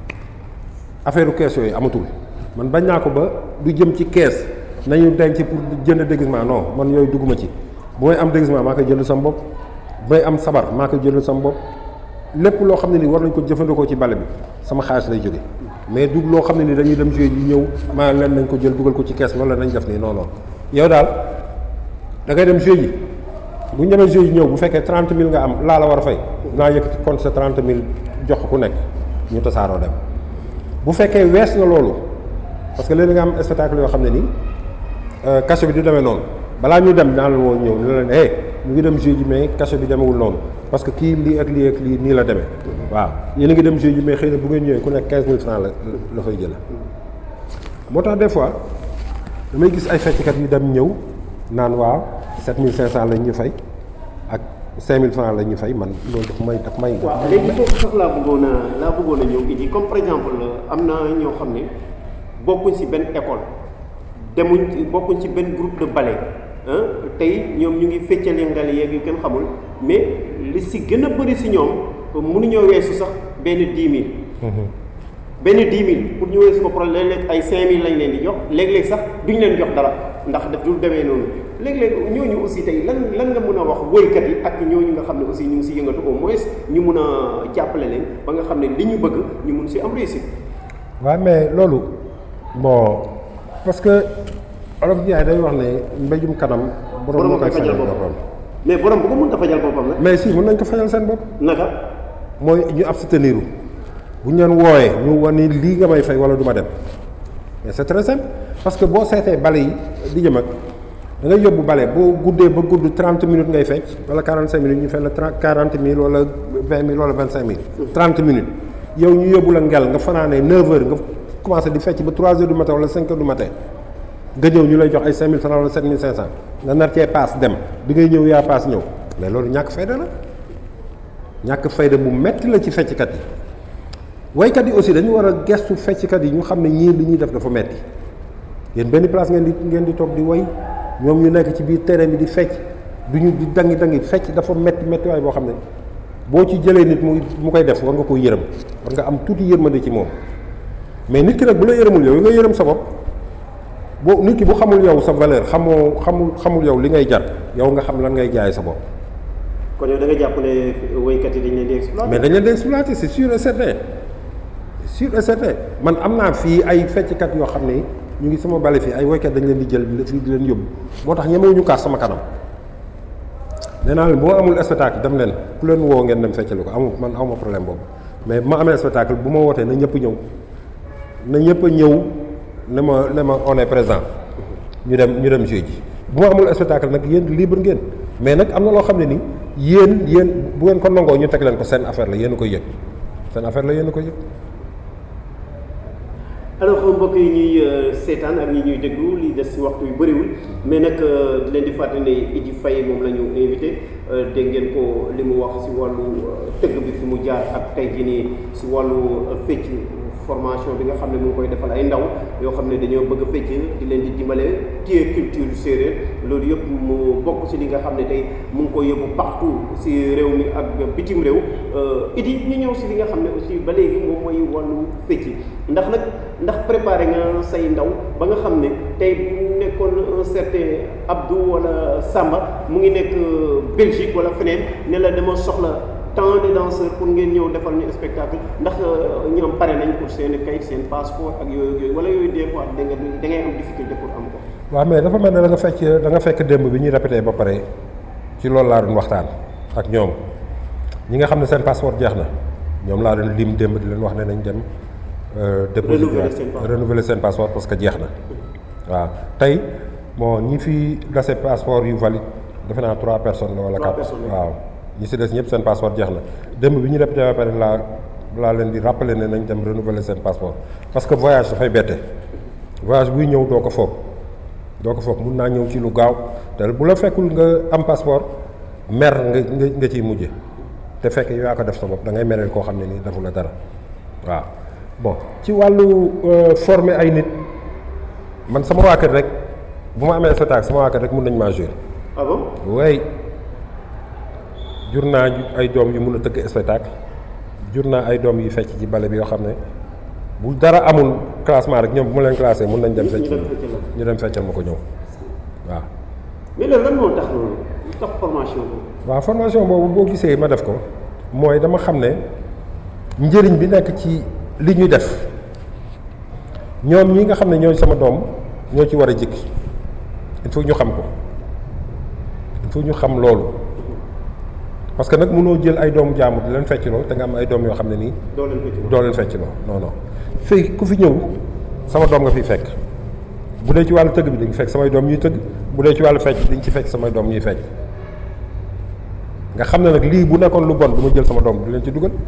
affaire kees yooyu amatul man bañ naa ko ba du jëm ci kees nañu denc pour jënd déguisement non man yooyu dugguma ci bu may am déguisement maa koy jënd sama bopp bu may am sabar maa koy jënd sama bopp lépp loo xam ne ni war nañ ko jëfandikoo ci bale bi sama xaalis lay jóge mais du loo xam ne ni dañuy dem jouer yi ñëw maa leen nañ ko jël dugal ko ci kees wala nañ def nii non non yow daal da ngay dem jouer yi bu ñu demee jouer yi ñëw bu fekkee trente mille nga am laa la war a fay naa yëkkati compte sa trente mille jox ko ku nekk ñu tasaaroo dem bu fekkee wees na loolu parce que léegi nga am spectacle yoo xam ne nii cachet bi du demee noonu balaa ñu dem naa la woo ñëw ne leen eh ñu ngi dem jeu ji mais cachet bi demewul noonu parce que kii lii ak lii ak lii nii la demee waaw yéen a ngi dem jeu ji mais xëy na bu ngeen ñëwee ku nekk quinze mille francs la la fay jëla moo tax des fois damay gis ay fecckat yu dem ñëw naan waaw sept mille cinq cent lañ ñu fay ak cinq mille francs lañ ñu fay man loolu daf may daf may waaw léegi foofu sax laa bëggoon a laa bëggoon a ñëw indi comme par exemple am na ñoo xam ne bokkuñ ci benn école demuñ ci bokkuñ ci benn groupe de ballet ah tey ñoom ñu ngi feccali ngal yeeg yu kenn xamul mais li ci gën a bëri ci ñoom mënuñoo weesu sax benn dix mille. benn dix mille pour ñu weesu ko problème léeg-léeg ay cinq mille lañ leen di jox léeg-léeg sax duñ leen jox dara ndax daf dul demee noonu léeg-léeg ñooñu aussi tey lan lan nga mën a wax woykat yi ak ñooñu nga xam ne aussi ñu ngi ci yëngatu au moins ñu mun a jàppale leen ba nga xam ne li ñu bëgg ñu mun ci am réussite. waaw mais loolu bon parce que olof Ndiaye day wax ne mbéjum kanam. borom moo koy fajal boppam mais borom bu ko mën a fajal boppam nag. mais si mën nañ ko fajal seen bopp. naka. mooy ñu abstenir bu ñu leen wooyee ñu wan ni lii nga may fay wala du ma dem mais c'est très simple parce que boo seetee bale yi di jëm ak da ngay yóbbu bale boo guddee ba gudd 30 minutes ngay fecc wala 45 minutes ñu fay la 30 40 mille wala 20 mille wala 25 mille. 30 minutes yow ñu yóbbu la ngel nga fanaanee 9 heures nga commencé di fecc ba 3 heures du matin wala 5 heures du matin nga ñëw ñu lay jox ay 5000 francs wala 7500 nga nar cee paas dem bi ngay ñëw yaa paas ñëw mais loolu ñàkk fayda la ñàkk fayda bu metti la ci fecckat yi. waykat yi aussi dañu war a gestu fecckat yi ñu xam ne ñii li ñuy def dafa metti yéen benn place ngeen di ngeen di toog di way ñoom ñu nekk ci biir terrain bi di fecc du ñu di dangi dangi fecc dafa metti metti waay boo xam ne boo ci jëlee nit mu mu koy def war nga ko yërëm war nga am tuuti yërmande ci moom mais nit ki nag bu la yërëmul yow nga yërëm sa bopp boo nit ki bu xamul yow sa valeur xamoo xamul xamul yow li ngay jar yow nga xam lan ngay jaay sa bopp. kon yow da nga jàpp ne waykat yi dañ leen di exploiter. mais dañ leen di exploiter c'est sûr et certain. sûr et certain man am naa fii ay fecckat yoo xam ne ñu ngi sama bale fii ay woykat dañ leen di jël fii di leen yóbbu moo tax ñemewuñu kaas sama kanam nee naa leen boo amul spectacle dem leen ku leen woo ngeen dem feccali ko amul man awma problème boobu mais bu ma amee spectacle bu ma wootee na ñëpp ñëw na ñëpp a ñëw ne ma ne ma on est présent ñu dem ñu dem jeu ji bu ma amul spectacle nag yéen libre ngeen mais nag am na loo xam ne ni yéen yéen bu ngeen ko nangoo ñu teg leen ko seen affaire la yéen a koy yëg seen affaire la yéen a koy yëg alors mbokk yi ñuy seetaan ak ñi ñuy déglu li des ci waxtu yu bëriwul mais nag di leen di fàttali ne Idy Faye moom la ñu invité dégg ngeen ko li mu wax ci wàllu tëgg bi fi mu jaar ak tey jii nii ci wàllu fecc formation bi nga xam ne mu ngi koy defal ay ndaw yoo xam ne dañoo bëgg a fecc di leen di dimbale téye culture séeréer loolu yëpp mu bokk si li nga xam ne tey mu ngi koy yóbbu partout si réew mi ak bitim réew idi ñu ñëw si li nga xam ne aussi ba léegi moom mooy wàllu fecc ndax nag ndax préparé nga say ndaw ba nga xam ne tey bu nekkoon un certain Abdou wala Samba mu ngi nekk Belgique wala feneen ne la dama soxla tant de danseurs pour ngeen ñëw defal ñu spectacle ndax ñoom pare nañ pour seen kayit seen passeport ak yooyu yooyu wala yooyu des fois da nga da ngay am difficulté pour am ko. waaw mais dafa mel ne da nga fekk da nga fekk démb bi ñuy répété ba pare ci loolu laa doon waxtaan ak ñoom ñi nga xam ne seen passeport jeex na ñoom laa doon lim démb di leen wax ne nañ dem. déposer renouveler seen passeport parce que jeex na waaw tey bon ñi fi dase passeport yu valide defe naa trois personnes la wala quatre waaw ñi si des ñëpp seen passeport jeex na démb bi ñu répété ba pare laa laa leen di rappeler ne nañ dem renouveler seen passeport parce que voyage dafay bette voyage buy ñëw doo ko foog doo ko foog mun naa ñëw ci lu gaaw te bu la fekkul nga am passeport mer nga nga nga ciy mujje te fekk yow yaa ko def sa bopp da ngay mereel koo xam ne nii defu la dara waaw bon ci wàllu former ay nit man sama waa kër rek bu ma amee spectacle sama waa kër rek mun nañ maa jouer. ah bon way jur naa ay doom yu mun a tëgg spectacle jur naa ay doom yu fecc ci bale bi yoo xam ne bu dara amul classement rek ñoom bu ma leen classé mun nañ dem fecc ñu dem feccal ma ko ñëw waaw. mais loolu lan moo tax loolu tax formation boobu. waaw formation boobu boo gisee ma def ko mooy dama xam ne njëriñ bi nekk ci. li ñuy def ñoom ñi nga xam ne ñooy sama doom ñoo ci war a jikki il faut ñu xam ko il faut ñu xam loolu parce que nag mënoo jël ay doomu jaamu di leen feccloo te nga am ay doom yoo xam ne nii. doo leen feccloo doo leen feccloo non non. fii ku fi ñëw sama doom nga fi fekk bu dee ci wàllu tëgg bi di nga fekk samay doom ñuy tëgg bu dee ci wàllu fecc di nga ci fekk samay doom ñuy fecc nga xam ne nag lii bu nekkoon lu bon du ma jël sama doom di leen ci dugal.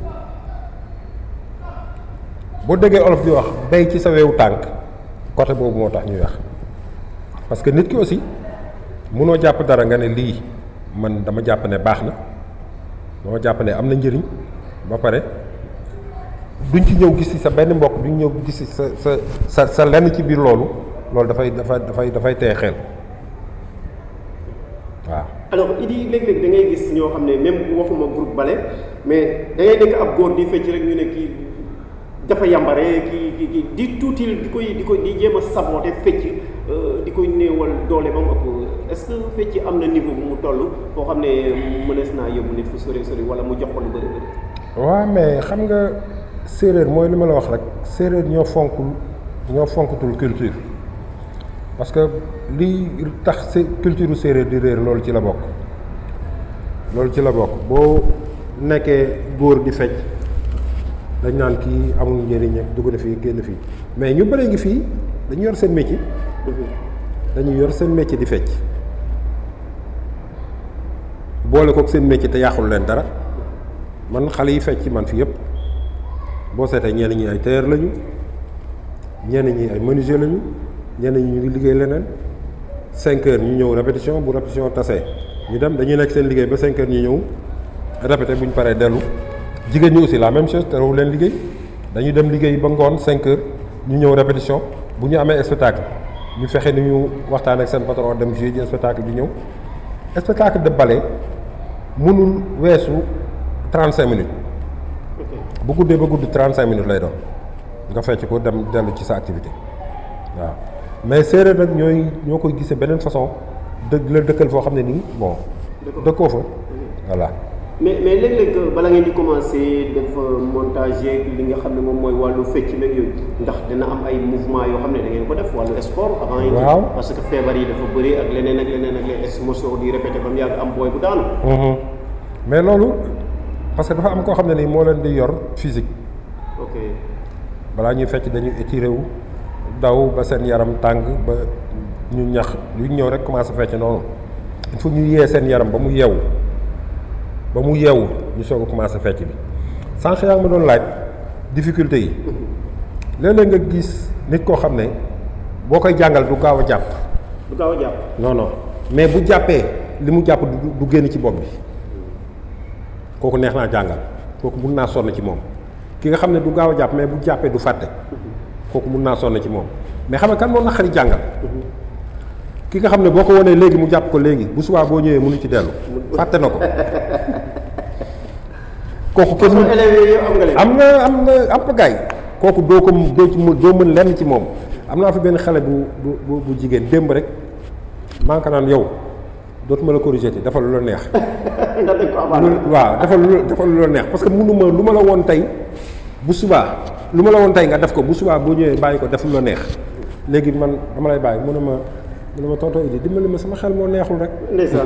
boo déggee olof di wax bay ci sa wewu tànk côté boobu moo tax ñuy wax parce que nit ki aussi mënoo jàpp dara nga ne lii man dama jàpp ne baax na dama jàpp ne am na njëriñ ba pare duñ ci ñëw gis ci sa benn mbokk duñ ñëw gis ci sa sa sa sa lenn ci biir loolu loolu dafay dafay dafay dafay teye xel waaw. alors Idi léeg-léeg da ngay gis ñoo xam ne même waxuma groupe bale mais da ngay nekk ab góor di fecc rek ñu ne kii. dafa yambare ki ki ki di tuutil di koy di koy di jéem a saboote fecc di koy néewal doole ba mu ëpp est-ce que fecc am na niveau bu mu toll foo xam ne mënees naa yóbbu nit fu sori sori wala mu jox ko lu bëri bëri. waaw mais xam nga séeréer mooy li ma la wax rek séeréer ñoo fonkul ñoo fonkatul culture parce que li tax si culture séeréer di réer loolu ci la bokk loolu ci la bokk boo nekkee góor di fecc. dañ naan kii amul njëriñ ak dugg na fii génn fii mais ñu bëree ngi fii dañu yor seen métier dañu yor seen métier di fecc boole kook seen métier te yàqul leen dara man xale yi fecc man fi yëpp boo seetee ñenn ñi ay tailleur lañu ñenn ñi ay menuisier lañu ñenn ñi ñu ngi liggéey leneen cinq heures ñu ñëw répétition bu répétition tasee ñu dem dañuy nekk seen liggéey ba cinq heures ñu ñëw répété bu ñu paree dellu jigéen ñi aussi la même chose terewu leen liggéey dañuy dem liggéey ba ngoon 5 heures ñu ñëw répétition bu ñu amee spectacle ñu fexe ni ñu waxtaan ak seen patron dem jouer ji spectacle bi ñëw spectacle de ballet mënul weesu 35 minutes bu guddee ba gudd 35 minutes lay doon nga fecc ko dem dellu ci sa activité waaw mais séeréer nag ñooy ñoo koy gisee beneen façon dëgg la dëkkal foo xam ne nii bon dëkkoo fa voilà mais mais léeg-léeg bala ngeen di commencer def montage yeeg li nga xam ne moom mooy wàllu fecc meeg yooyu ndax dina am ay mouvement yoo xam ne da ngeen ko def wàllu sport avant yi waaw parce que feebar yi dafa bëri ak leneen ak leneen ak leneen mosoo di répété ba mu yàgg am booy bu daanu mais loolu parce que dafa am koo xam ne nii moo leen di yor physique ok balaa ñuy fecc dañuy étiré wu daw ba seen yaram tàng ba ñu ñax lu ñëw rek commencé fecc noonu il faut ñu yee seen yaram ba mu yeewu ba mu yeewu ñu soog a commencé fecc bi sànq yaa ngi ma doon laaj difficulté yi léeg-léeg nga gis nit koo xam ne boo koy jàngal du gaaw a jàpp du gaaw a jàpp non non mais bu jàppee li mu jàpp du du génn ci bopp bi kooku neex naa jàngal kooku mun naa sonn ci moom ki nga xam ne du gaaw a jàpp mais bu jàppee du fàtte kooku mun naa sonn ci moom mais xam nga kan moo naqari jàngal ki nga xam ne boo ko wanee léegi mu jàpp ko léegi bu subaa boo ñëwee mënu ci dellu fàtte na ko kooku kenn kon élèves yooyu am nga leen. am nga am nga am nga gaay kooku doo ko doo ci mën doo mën lenn ci moom am naa fi benn xale bu bu bu bu jigéen démb rek maa ngi ko naan yow dootuma la corriger te defal lu la neex. ndax dañ ko amaat. lu waaw defal lu la defal lu la neex parce que mënuma lu ma la woon tey bu subaa lu ma la woon tey nga def ko bu subaa boo ñëwee bàyyi ko def lu la neex léegi man dama lay bàyyi mu ne ma mu ne ma tonton Idi dimbali ma sama xel moo neexul rek. ndeysaan.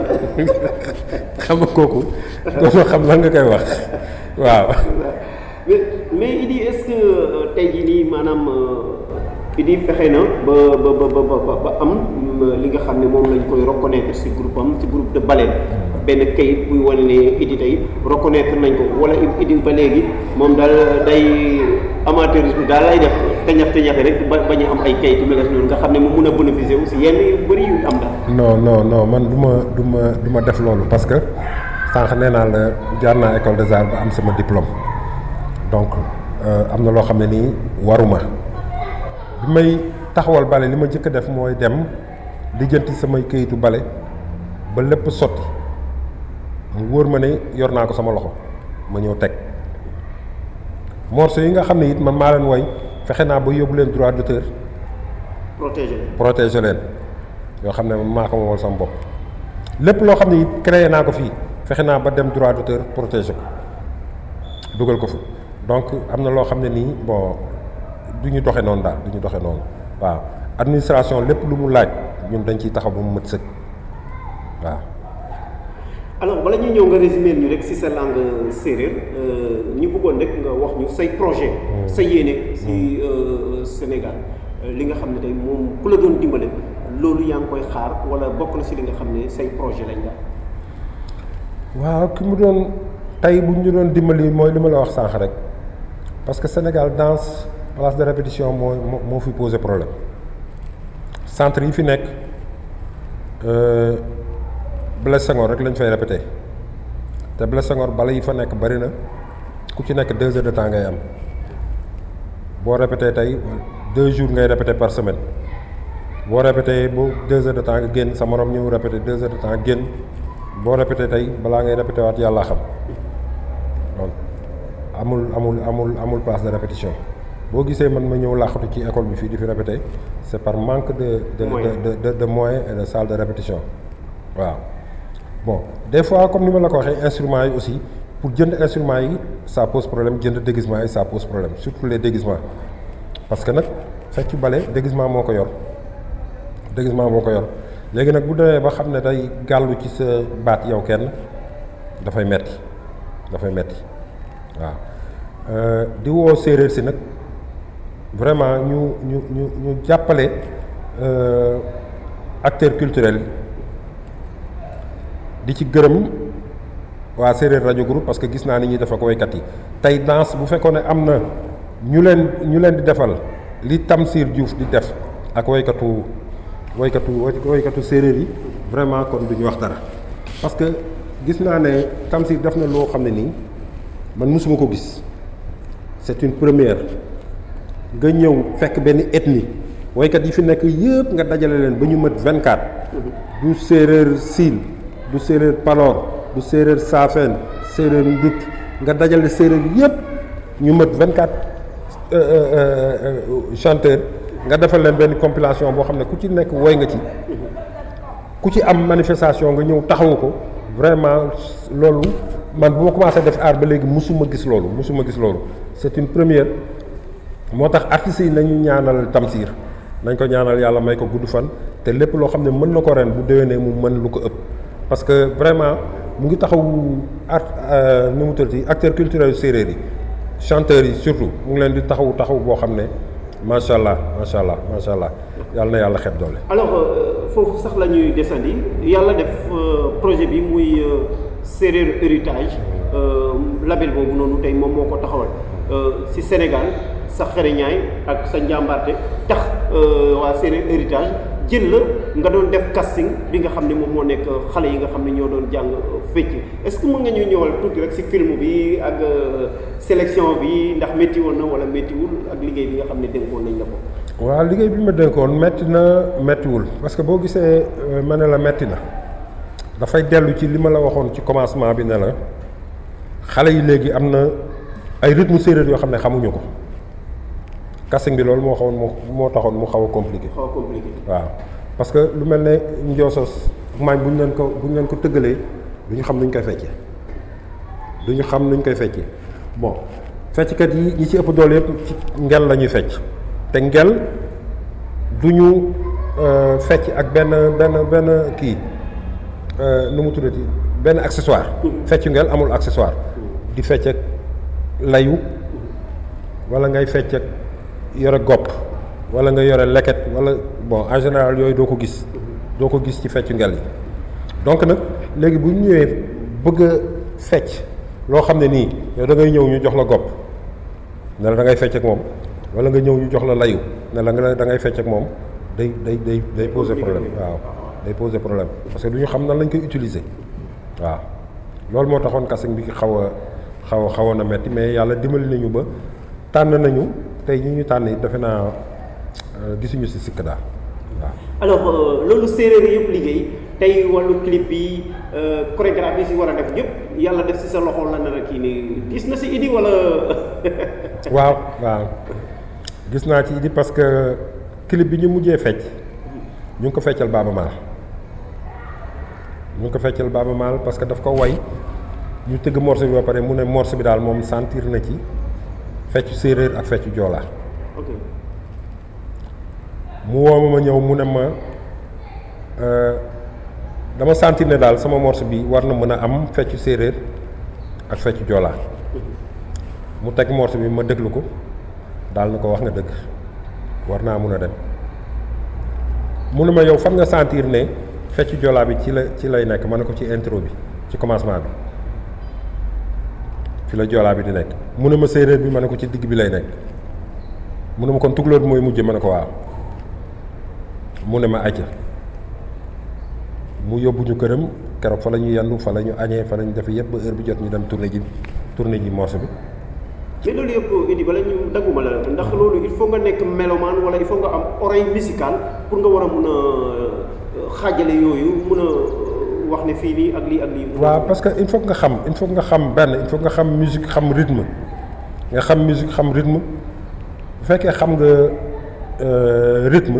xam nga kooku dootoo xam lan nga koy wax waaw. mais mais Idi est-ce que euh, tey jii nii maanaam euh, Idi fexe na ba ba ba ba ba ba am euh, li nga xam ne moom lañ koy reconnaître ci groupe am ci groupe de baleine benn kayit buy wane ne Idi tey reconnaître nañ ko wala Idi ba léegi moom daal day amateurisme daal lay def teñax teñaxe rek ba bañ a am ay kayit yu mel noonu nga xam ne mu mun a bénéficier aussi yenn yu bëri yu am daal. non non non man du ma du ma du ma def loolu parce que sànq nee naa la jaar naa école des arts ba am sama diplôme donc am na loo xam ne nii waruma bi may taxawal bale li ma njëkk a def mooy dem lijjanti samay këyitu bale ba lépp sotti mu wóor ma ne yor naa ko sama loxo ma ñëw teg morceau yi nga xam ne it man maa leen woy fexe naa ba yóbbu leen droit d'auteur protéger protéger leen yoo xam ne maa ko moomal sama bopp lépp loo xam ne it créé naa ko fii fexe naa ba dem droit d'auteur protéger ko dugal ko fi donc am na loo xam ne nii bon du ñu doxe noonu daal du ñu doxe noonu waaw administration lépp lu mu laaj ñun dañ ciy taxaw ba mu mët sëkk waaw alors bala ñuy ñëw nga résumer ñu rek ci sa langue séeréer ñu bëggoon rek nga wax ñu say projet sa yéene ci Sénégal li nga xam ne tey moom ku la doon dimbale loolu yaa ngi koy xaar wala bokk na ci li nga xam ne say projet lañ la waaw ki mu doon tey bu ñu doon dimbali mooy li ma la wax sànq rek parce que Sénégal danse place de répétition moo moo moo fi posé problème centre yi fi nekk Blaise Senghor rek lañ fay répété te Blaise Senghor bala yi fa nekk bari na ku ci nekk deux heures de temps ngay am boo répété tey deux jours ngay répété par semaine boo répété bu deux heures de temps nga génn sa morom ñëw répété deux heures de temps génn boo répété tey balaa ngay répété waat yàlla xam donc amul amul amul amul place de répétition boo gisee man ma ñëw làqatu ci école bi fii di fi répété c'est par manque de de de de de moyens et de salle de répétition waaw bon des fois comme ni ma la ko waxee instruments yi aussi pour jënd instruments yi ça pose problème jënd déguisement yi ça pose problème surtout les déguisements parce que nag fecc bale déguisement moo ko yor déguisement moo ko yor léegi nag bu demee ba xam ne day gàllu ci sa baat yow kenn dafay metti dafay metti waaw di woo séeréer si nag vraiment ñu ñu ñu ñu jàppale acteurs culturels yi di ci gërëm waa séeréer rajo groupe parce que gis naa ni ñuy def ak woykat yi tey danse bu fekkoon ne am na ñu leen ñu leen di defal li Tamsir Diouf di def ak woykatu woykatu woykatu séeréer yi vraiment kon du ñu wax dara parce que gis naa ne Tamsir def na loo xam ne nii man mosuma ko gis c'est une première nga ñëw fekk benn ethnie woykat yi fi nekk yëpp nga dajale leen ba ñu mët 24 du séeréer siin du séeréer paloor du séeréer saafeen séeréer ndut nga dajale séeréer yëpp ñu mët 24 chanteurs nga defal leen benn compilation boo xam ne ku ci nekk woy nga ci ku ci am manifestation nga ñëw taxawu ko vraiment loolu man bu ma commencé def art ba léegi musuma gis loolu musuma gis loolu c'est une première moo tax artistes yi nañu ñaanal Tamsir nañ ko ñaanal yàlla may ko gudd fan te lépp loo xam ne mën na ko ren bu déwénee mu mën lu ko ëpp parce que vraiment mu ngi taxaw art nu mu tuddati acteurs culturels séeréer yi chanteurs yi surtout mu ngi leen di taxaw taxaw boo xam ne macha allah macha allah macha allah yàlla na yàlla xeeb doole. alors foofu sax la ñuy desandi yàlla def projet bi muy séeréer héritage label boobu noonu tey moom moo ko taxawal ci Sénégal sa xereñaay ak sa njàmbaarte tax waa séeréer héritage jël la nga doon def casting bi nga xam ne moom moo nekk xale yi nga xam ne ñoo doon jàng fecc est-ce que mën nga ñu ñëwal tuuti rek ci film bi ak sélection bi ndax métti woon na wala méttiwul ak liggéey bi nga xam ne dénkoon nañ la ko. waaw liggéey bi ma dénkoon métti na méttiwul parce que boo gisee ma ne la métti na dafay dellu ci li ma la waxoon ci commencement bi ne la xale yi léegi am na ay rythme séeréer yoo xam ne xamuñu ko. casting bi loolu moo xawoon moo moo taxoon mu xaw a compliqué. xaw a compliqué. waaw parce que lu mel ne njoosos maañ bu ñu leen ko bu ñu leen ko tëggalee du ñu xam nuñ koy feccee du ñu xam nuñ koy feccee bon fecckat yi ñi ci ëpp doole yëpp ci ngel la ñuy fecc te ngel du ñu fecc ak benn benn benn kii nu mu tuddati benn accessoire. feccu ngel amul accessoire. di fecc ak layu wala ngay fecc ak yore gopp wala nga yore leket wala bon en général yooyu doo ko gis doo ko gis ci feccu ngel yi donc nag léegi bu ñu ñëwee bëgg a fecc loo xam ne nii yow da ngay ñëw ñu jox la gopp ne la da ngay fecc ak moom wala nga ñëw ñu jox la layu ne la nga da ngay fecc ak moom day day day day poser problème waaw day poser problème parce que du ñu xam nan lañ koy utiliser waaw loolu moo taxoon casting bi xaw a xaw a xawoon a metti mais yàlla dimbali nañu ba tànn nañu tey ñi ñu tànn it defe naa gisuñu si sikk daal waaw. alors loolu séeréer yëpp liggéey tey wàllu clip bi chorégraphie si war a def yëpp yàlla def si sa loxo la nar a kii nii gis na si Idi wala. waaw waaw gis naa ci Idi parce que clip bi ñu mujjee fecc ñu ngi ko feccal Baaba Maal ñu ngi ko feccal Baaba Maal parce que daf ko way ñu tëgg morceau bi ba pare mu ne morceau bi daal moom sentir na ci. feccu séeréer ak feccu joolaa ok mu woo ma ma ñëw mu ne ma dama sentir ne daal sama morceau bi war na mën a am feccu séeréer ak feccu joolaa mu teg morceau bi ma déglu ko daal na ko wax nga dëgg war naa mun a dem mu ne ma yow fan nga sentir ne feccu joolaa bi ci la ci lay nekk ma ne ko ci intro bi ci commencement bi fi la joolaa bi di nekk mu ne ma séeréer bi ma ne ko ci digg bi lay nekk mu ne ma kon tukulóor bi mooy mujje ma ne ko waaw mu ne ma acca mu yóbbu ñu këram keroog fa la ñu yendu fa la ñu añee fa la ñu def yëpp ba heure bi jot ñu dem tourné ji tourné ji morceau bi mais loolu yëpp Idi bala ñu dagguma la ndax loolu il faut nga nekk mélomane wala il faut nga am oreille musicale pour nga war a mun a xaajale yooyu mun a wax ne fii nii ak lii ak lii. waaw parce que il faut nga xam il faut nga xam benn il faut nga xam musique xam rythme nga xam musique xam rythme bu fekkee xam nga rythme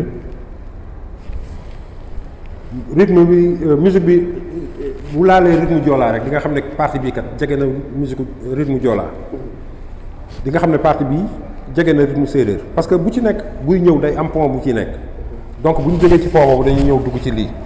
rythme bi musique bi bu laalee rythme joolaa rek di nga xam ne partie bii kat jege na musique rythme joolaa di nga xam ne partie bii jege na rythme séeréer parce que bu ci nekk buy ñëw day am pont bu ci nekk donc bu ñu jógee ci pont boobu dañuy ñëw dugg ci lii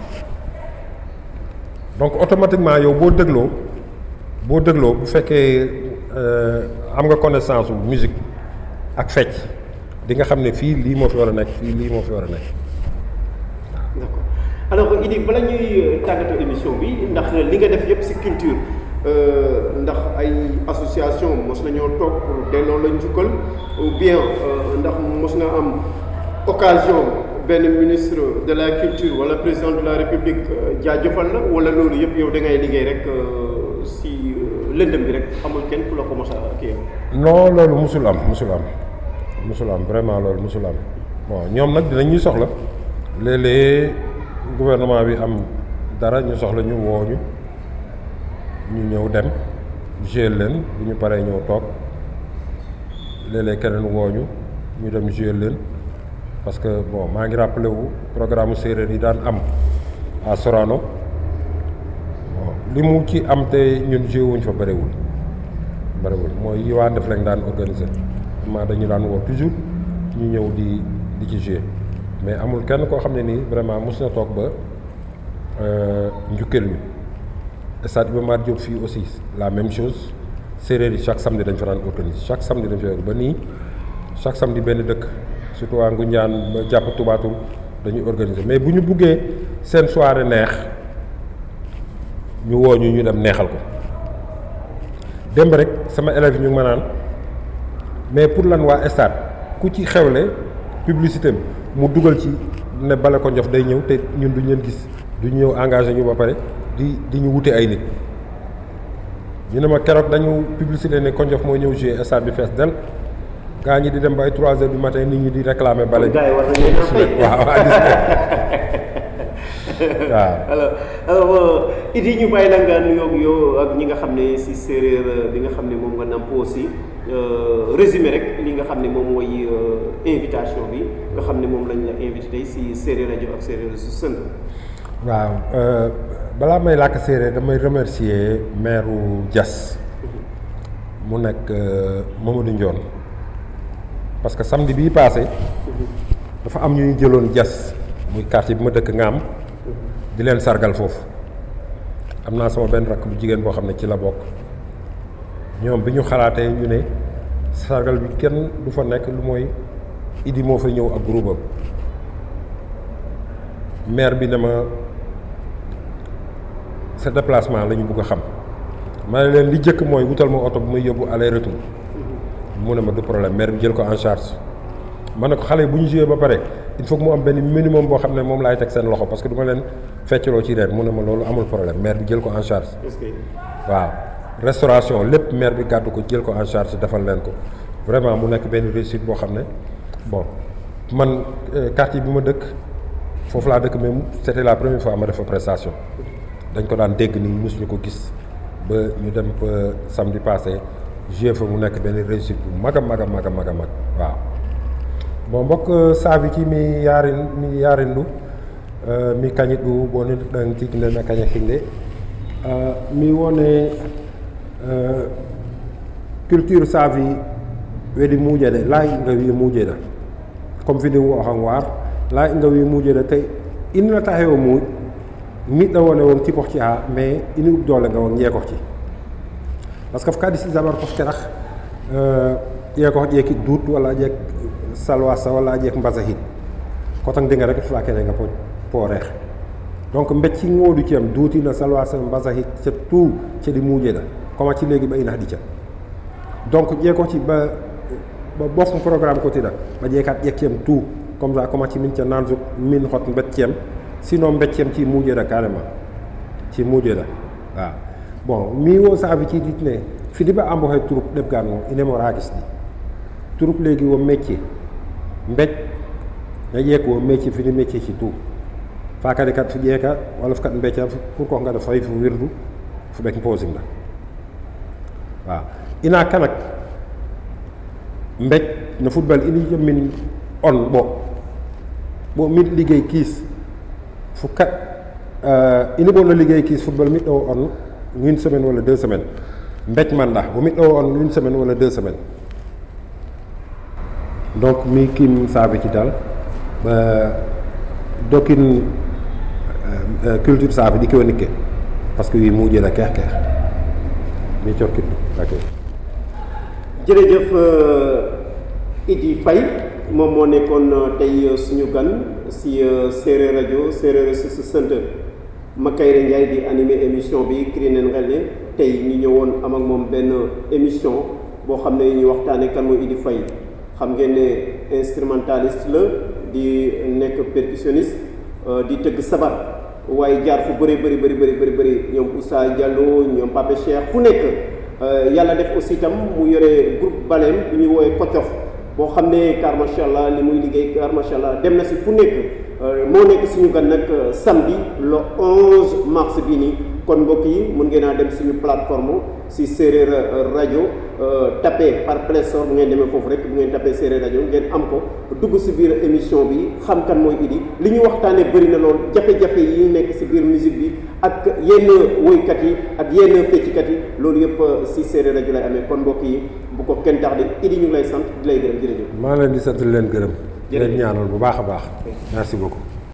donc automatiquement yow boo dégloo boo dégloo bu fekkee am nga connaissance su musique ak fecc di nga xam ne fii lii moo fi war a nekk fii lii moo fi war a nekk. d'accord alors Idi bala ñuy tàggatoo émission bi ndax li nga def yëpp ci culture ndax ay association mos nañoo toog pour delloo la njukkal ou bien ndax mos nga am occasion. benn ministre de la culture wala président de la république jaajëfal la wala loolu yëpp yow da ngay liggéey rek si lëndëm bi rek amul kenn ku la ko mos a kii non loolu musul am musul am musul am vraiment loolu musul am bon ñoom nag dinañ ñuy soxla léeg-léeg gouvernement bi am dara ñu soxla ñu woo ñu ñu ñëw dem gérer leen bu ñu paree ñëw toog léeg-léeg keneen woo ñu ñu dem gérer leen. parce que bon maa ngi rappelé wu programme séeréer yi daan am à Sorano bon li mu ci am te ñun joué wuñ fa bëriwul bëriwul mooy yi waa def lañ daan organiser maa dañu daan woo toujours ñu ñëw di di ci joué mais amul kenn koo xam ne nii vraiment mos na toog ba njukkeel ñu stade Iba Mar Diop fii aussi la même chose séeréer yi chaque samedi dañ fa daan organiser chaque samedi dañ fa ba nii chaque samedi benn dëkk surtout waa Ngunjaan ba jàpp Tubaatul dañuy organiser mais bu ñu buggee seen soirée neex ñu woo ñu ñu dem neexal ko démb rek sama élèves yi ñu ngi ma naan mais pour lan waa stade ku ci xewle publicité mu dugal ci ne bale ko njof day ñëw te ñun duñ leen gis duñ ñëw engagé ñu ba pare di di ñu wute ay nit ñu ne ma keroog dañu publicité ne Konjof moo ñëw jouer stade bi fees del gaa ñi di dem ba ay trois heures du matin nit ñi di réclamer bale bi gars yi war nañu leen a fay waaw waaw gis nga waaw alors alors Idi ñu bàyyi la nga nuyoo yow ak ñi nga xam ne si séeréer bi nga xam ne moom nga namp aussi résumé rek li nga xam ne moom mooy invitation bi nga xam ne moom lañ la invité tey si séeréer rajo ak séeréer su sënd waaw balaa may làkk séeréer damay remercier maire Diass mu nekk Mamadou Ndione parce que samedi bii passé dafa am ñu ñu jëloon Diass muy quartier bi ma dëkk Ngaam di leen sargal foofu am naa sama benn rakk bu jigéen boo xam ne ci la bokk ñoom bi ñu xalaatee ñu ne sargal bi kenn du fa nekk lu mooy Idi moo fa ñëw ak groupe am maire bi ne ma sa déplacement la ñu bugg a xam ma ne leen li jëkk mooy wutal ma oto bu may yóbbu aller retour mu ne ma du problème maire bi jël ko en charge ma ne ko xale yi bu ñu joué ba pare il faut que mu am benn minimum boo xam ne moom laay teg seen loxo parce que du ma leen feccaloo ci reer mu ne ma loolu amul problème maire bi jël ko en charge est-ce que waaw restauration lépp maire bi gàddu ko jël ko en charge defal leen ko vraiment mu nekk benn réussite boo xam ne bon man quartier bi ma dëkk foofu laa dëkk mais c'était la première fois ma def fa prestation dañ ko daan dégg nii mosuñu ko gis ba ñu dem ba samedi passé joué fa mu nekk benn réussite bu mag a mag a mag a mag a mag waaw bon mbokk saabiki mi yaarin mi yaarindu mi kañiɗu boni ɗan tignena kaña hinde mi wone culture saafi weɗi muuƴeɗe laayi nga wi muuƴeɗa comme fini wo han waar laayi nga wi muuƴeɗa tawi innata hewo muuƴ miɗɗo wone won tipohti ha mais ini ub doole nga won yeekohti par ce que kadi si dabar kof keɗah ƴeekoh ƴeeki duut walla ƴeek salwasa walla ƴeek mbasa hit kotan dinga rek fula kene nga po pooreex donc mbecci ngoodu ciyam duutina salwasa mbasa hit ca tout ceɗi muuƴeɗa koma ci léegi ɓa ina haɗi ca donc ƴeekohti ba ba bof programme kotiɗa ɓa ƴeekat ƴekkiyam tout comme ça koma ci min ca nanso min hot mbecciyam sinon mbecciyam ci muuƴeɗa carrément ci muuƴeɗa waaw bon mi wo saabi ciidit ne fidiɓa ambo hay troupe ɗeɓgan o inemo raagis ɗi troupe léegi wo métier mbecc na ƴeek wo métier fini métier ci tout fa kadi kat fu ƴeeka walla fo kat mbecca pour ko ngada fayi fo wirdu fo ɓek posimɗa waaw ina kanak mbecc no football ini jommin on ɓo ɓo min liggéey kiis fo kat ini ɓo no liggéey kiis football miɗɗo o on une semaine wala deux semaines mbecc manɗa bo miɗɗo o on une semaine wala deux semaines donc mi kim saabi ci dal ɓe dokin culture saabi ɗi kewo nikke par ce que wi muuƴeɗa keex keex mi corkit ɗum ok jërëjëf Idi Faye moom moo nekkoon tey suñu gan si séeréer rajo séeréer su su sant Makayre Ndiaye di animé émission bi kiri neen xel ne tey ñu ñëwoon am ak moom benn émission boo xam ne ñu waxtaane kan mooy Idi Faye xam ngeen ne instrumentaliste la di nekk percussionniste di tëgg sabar waaye jaar fu bëri bëri bëri bëri bëri bëri ñoom Oussa Diallo ñoom Pape Cheikh fu nekk yàlla def aussi itam mu yore groupe baleem bu ñuy woowee Kocof boo xam ne car macha allah li muy liggéey car macha allah dem na si fu nekk moo nekk suñu gan nag samedi le 11 mars bii nii kon mbokk yi mun ngeen a dem suñu plateforme si séeréer rajo tapé par Play Store bu ngeen demee foofu rek bu ngeen tapé séeréer rajo ngeen am ko dugg si biir émission bi xam kan mooy Idi li ñu waxtaanee bëri na lool jafe-jafe yi nekk si biir musique bi ak yenn woykat yi ak yenn feccikat yi loolu yëpp si séeréer rajo lay amee kon mbokk yi bu ko kenn tax de Idi ñu ngi lay sant di lay gërëm jërëjëf. maa leen di sant leen gërëm. leen ñaanal bu baax a baax. merci beaucoup.